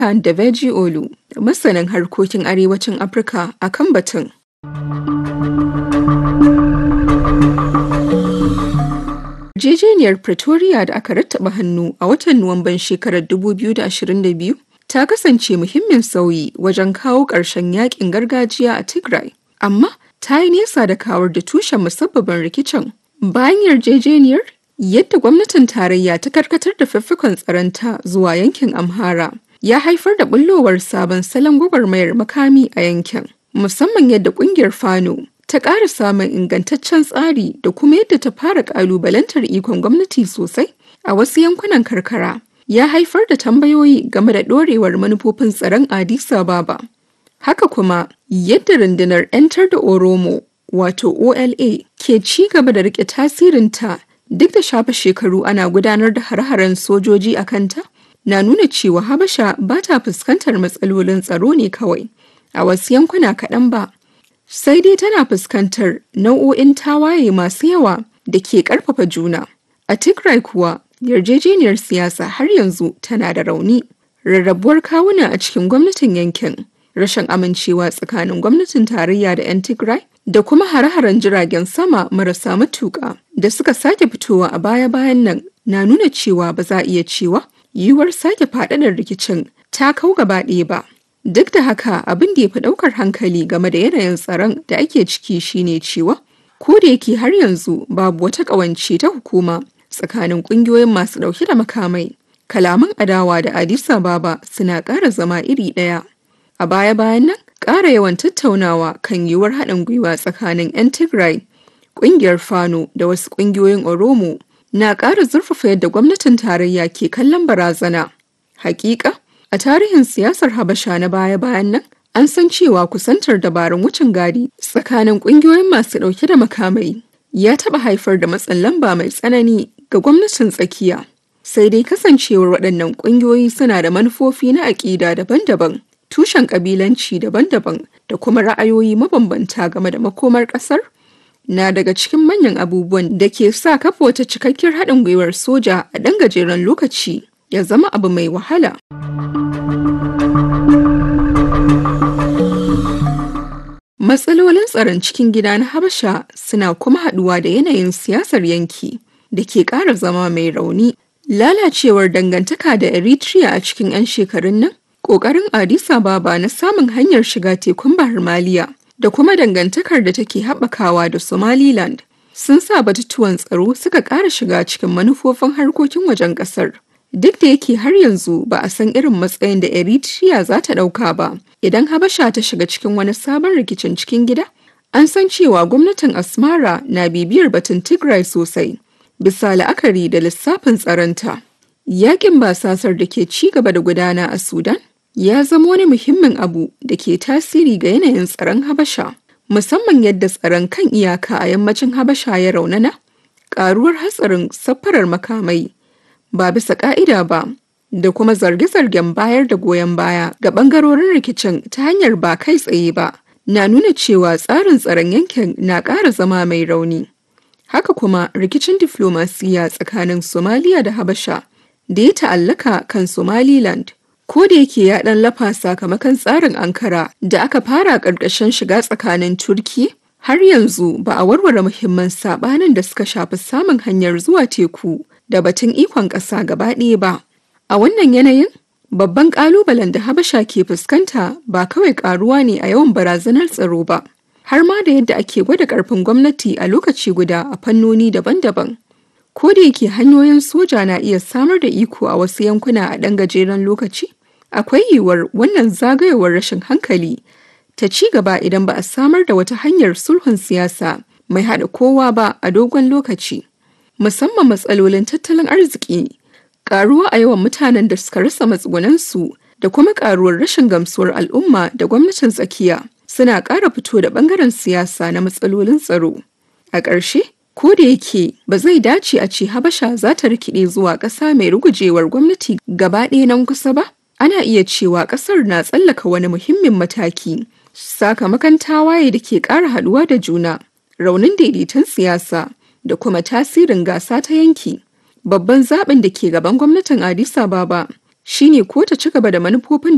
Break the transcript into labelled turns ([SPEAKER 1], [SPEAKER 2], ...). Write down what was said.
[SPEAKER 1] da Veji Olu, masanin harkokin arewacin Afirka a kan batun. Yarjejeniyar Pretoria da aka rattaba hannu a watan Nuwamban shekarar 2022 ta kasance muhimmin sauyi wajen kawo ƙarshen yakin gargajiya a Tigray, amma ta yi nesa da kawar da tushen musabbabin rikicin. Bayan yarjejeniyar, yadda gwamnatin tarayya ta karkatar da fiffikon tsaronta zuwa yankin Amhara ya haifar da bullowar sabon salon gwagwarmayar makami a yankin, musamman yadda ƙungiyar Fano ta ƙara samun ingantaccen tsari da kuma yadda ta fara ƙalubalantar ikon gwamnati sosai a wasu yankunan karkara ya haifar da tambayoyi game da ɗorewar manufofin tsaron Addis Ababa. Haka kuma yadda rundunar 'yantar da Oromo wato OLA ke ci gaba da rike tasirinta duk da shafe shekaru ana gudanar da har-haren sojoji a kanta na nuna cewa Habasha ba ta fuskantar matsalolin tsaro ne kawai a wasu yankuna kaɗan ba. sai dai tana fuskantar nau'o'in tawaye masu yawa da ke ƙarfafa juna. A Tigray kuwa, yarjejeniyar siyasa har yanzu tana da rauni. Rarrabuwar kawuna a cikin gwamnatin yankin, rashin amincewa tsakanin gwamnatin tarayya da 'yan Tigray, da kuma hare-haren jiragen sama marasa matuƙa da suka sake fitowa a baya-bayan nan na nuna cewa ba za a iya cewa yiwuwar sake faɗaɗar rikicin ta kau gaba ɗaya ba. Duk da haka abin da ya fi ɗaukar hankali game da yanayin tsaron da ake ciki shine cewa ko da yake har yanzu babu wata ƙawance ta hukuma tsakanin ƙungiyoyin masu ɗauke da makamai kalaman adawa da Addis Ababa suna ƙara zama iri ɗaya. A baya-bayan nan ƙara yawan tattaunawa kan yiwuwar haɗin gwiwa tsakanin 'yan Tigray, ƙungiyar Fano da wasu ƙungiyoyin Oromo na ƙara zurfafa yadda gwamnatin tarayya ke kallon barazana. Hakika, A tarihin siyasar Habasha na baya-bayan nan, an san cewa kusantar dabarun wucin gadi tsakanin ƙungiyoyin masu ɗauke da makamai ya taɓa haifar da matsin lamba mai tsanani ga gwamnatin tsakiya. Sai dai kasancewar waɗannan ƙungiyoyi suna da manufofi na aƙida daban-daban, tushen ƙabilanci daban-daban da kuma ra'ayoyi mabambanta game da makomar ƙasar, na daga cikin manyan abubuwan da ke sa kafa wata cikakkiyar haɗin gwiwar soja a ɗan gajeren lokaci ya zama abu mai wahala. Matsalolin tsaron cikin gida na Habasha suna kuma haɗuwa da yanayin siyasar yanki da ke ƙara zama mai rauni. Lalacewar dangantaka da Eritrea a cikin 'yan shekarun nan, ƙoƙarin Addis Ababa na samun hanyar shiga tekun Bahar Maliya da kuma dangantakar da take haɓakawa da Somaliland sun sa batutuwan tsaro suka ƙara shiga cikin manufofin harkokin wajen ƙasar. Duk da yake har yanzu ba a san irin matsayin da Eritrea za ta ɗauka ba idan Habasha ta shiga cikin wani sabon rikicin cikin gida, an san cewa gwamnatin Asmara na bibiyar batun Tigray sosai, bisa la'akari da lissafin tsaronta. Yaƙin basasar da ke ci gaba da gudana a Sudan ya zama wani muhimmin abu da ke tasiri ga yanayin tsaron Habasha, musamman yadda tsaron kan iyaka a yammacin Habasha ya raunana, ƙaruwar hatsarin safarar makamai. ba bisa ka'ida ba da kuma zarge-zargen bayar da goyon baya ga bangarorin rikicin ta hanyar ba kai tsaye ba na nuna cewa tsarin tsaron yankin na ƙara zama mai rauni. Haka kuma rikicin diflomasiya tsakanin Somaliya da Habasha da ya ta'allaka kan Somaliland ko da yake ya ɗan lafa sakamakon tsarin Ankara da aka fara ƙarƙashin shiga tsakanin Turki har yanzu ba a warware muhimman saɓanin da suka shafi samun hanyar zuwa teku da batun ikon ƙasa gaba ɗaya ba. A wannan yanayin, babban ƙalubalen da Habasha ke fuskanta ba kawai ƙaruwa ne a yawan barazanar tsaro ba, har ma da yadda ake gwada ƙarfin gwamnati a lokaci guda a fannoni daban-daban. Ko da yake hanyoyin soja na iya samar da iko a wasu yankuna a ɗan gajeren lokaci, akwai yiwuwar wannan zagayowar rashin hankali ta ci gaba idan ba a samar da wata hanyar sulhun siyasa mai haɗa kowa ba a dogon lokaci. musamman matsalolin tattalin arziki karuwa a yawan mutanen da suka rasa matsugunansu da kuma karuwar rashin gamsuwar al'umma da gwamnatin tsakiya suna ƙara fito da ɓangaren siyasa na matsalolin tsaro a ƙarshe ko da yake ba zai dace a ce habasha za ta rikide zuwa ƙasa mai rugujewar gwamnati gaba ɗaya nan kusa ba ana iya cewa ƙasar na tsallaka wani muhimmin mataki sakamakon tawaye da ke ƙara haɗuwa da juna raunin daidaiton siyasa da kuma tasirin gasa ta yanki. Babban zaɓin da ke gaban gwamnatin Addis Ababa shine ko ta ci gaba da manufofin